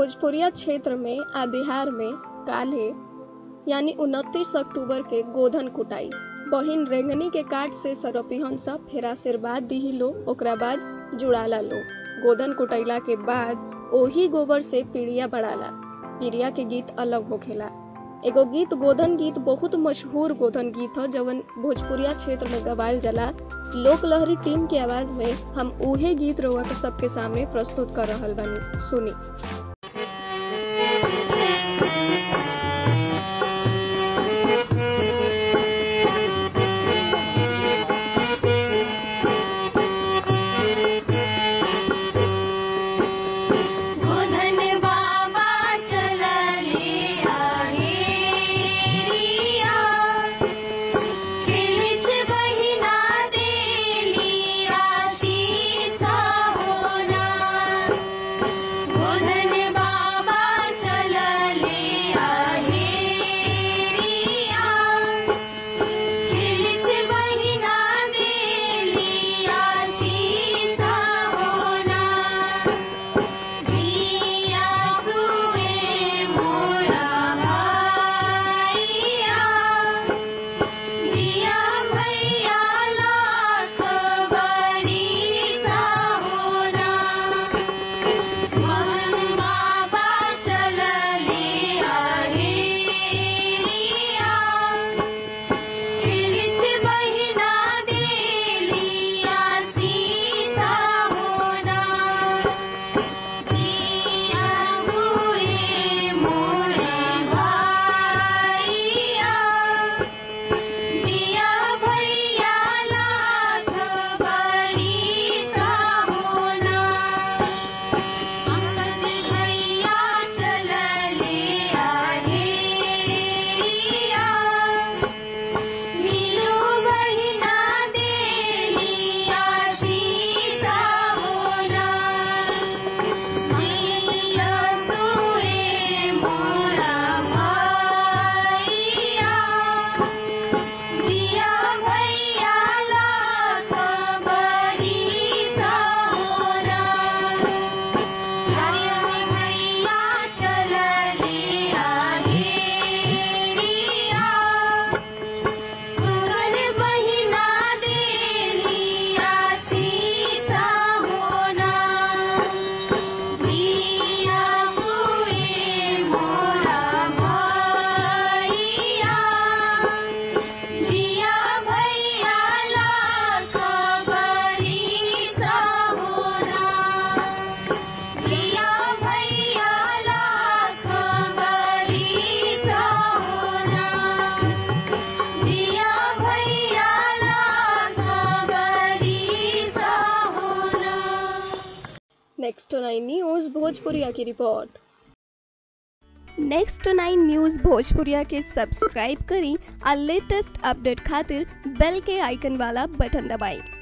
भोजपुरिया क्षेत्र में आ बिहार में काल्हे यानी उनतीस अक्टूबर के गोधन कुटाई बहिन रेंगनी के काट से सरपिहन सब फेर आशीर्वाद दिही लो ओकरा बाद जुड़ाला लो गोधन कुटैला के बाद ओही गोबर से पीड़िया बढ़ाला पीड़िया के गीत अलग होखेला एगो गीत गोधन गीत बहुत मशहूर गोधन गीत ह जवन भोजपुरिया क्षेत्र में गवायल जाला लोक लहरी टीम के आवाज में हम उहे गीत रउआ के सबके सामने प्रस्तुत कर रहल बानी सुनी गोधन बाबा चलले आहेरिया खिळच बहिना देली आशीष होना गोधन बाबा चलले आहेरिया खिळच बहिना देली आशीष होना जिया सुए मोरा भाइया जिया भैया लाख बरिसा होना मोहन बाबा चलले आहेरिया खिळच बहिना देली आशीष होना जिया सुए मोरे भाइया जिया भैया लाख बरिसा होना पंकज भैया चलले आहेरिया नीलू बहिना देली आशीष होना जिया सुए मोरा भाइया जिया भैया लाख बरिसा होना हरिहर भैया चलले आहेरिया सुगन बहिना देली आशीष होना जिया सुए मोरा भाइया जिया भैया लाख बरिसा होना जिया भैया लाख बरिसा होना जिया भैया लाख बरिसा होना नेक्स्ट नाइन न्यूज भोजपुरिया की रिपोर्ट नेक्स्ट नाइन न्यूज़ भोजपुरिया के सब्सक्राइब करी आ लेटेस्ट अपडेट खातिर बेल के आइकन वाला बटन दबाएं